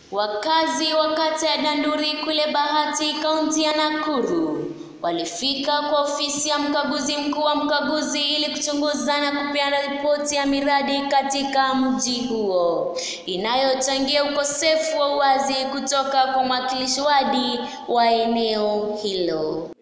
Wakazi wa kata ya Danduri kule Bahati, kaunti ya Nakuru walifika kwa ofisi ya mkaguzi mkuu wa mkaguzi ili kuchunguza na kupeana ripoti ya miradi katika mji huo inayochangia ukosefu wa uwazi kutoka kwa mwakilishi wadi wa eneo hilo.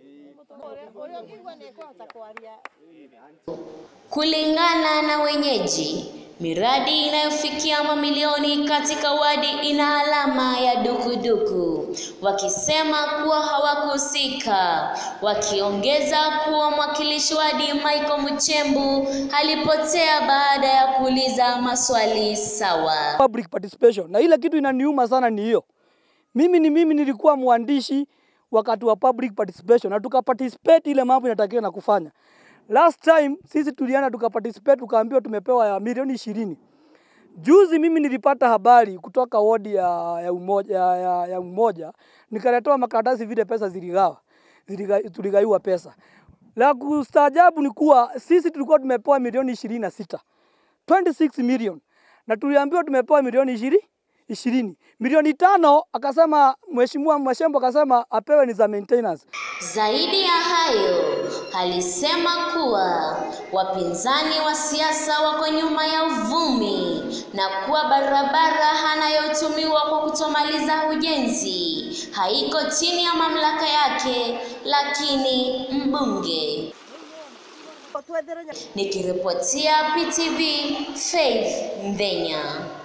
Kulingana na wenyeji, miradi inayofikia mamilioni katika wadi ina alama ya dukuduku, wakisema kuwa hawakuhusika, wakiongeza kuwa mwakilishi wadi Michael Muchembu alipotea baada ya kuuliza maswali sawa. public participation. Na ile kitu inaniuma sana ni hiyo. Mimi ni mimi nilikuwa mwandishi wakati wa public participation na tukaparticipate ile mambo inatakiwa na kufanya. Last time sisi tulienda tukaparticipate tukaambiwa tumepewa ya milioni ishirini. Juzi mimi nilipata habari kutoka wodi ya, ya, umoja, ya, ya, ya umoja nikaletewa makaratasi vile pesa ziligawa ziliga, tuligaiwa pesa. La kustaajabu ni kuwa sisi tulikuwa tumepewa milioni ishirini na sita 26 million na tuliambiwa tumepewa milioni ishirini ishirini milioni tano akasema mheshimiwa Mwashembo akasema apewe ni za maintenance. Zaidi ya hayo, alisema kuwa wapinzani wa siasa wako nyuma ya uvumi na kuwa barabara anayotumiwa kwa kutomaliza ujenzi haiko chini ya mamlaka yake, lakini mbunge. Nikiripotia PTV, Faith Ndenya.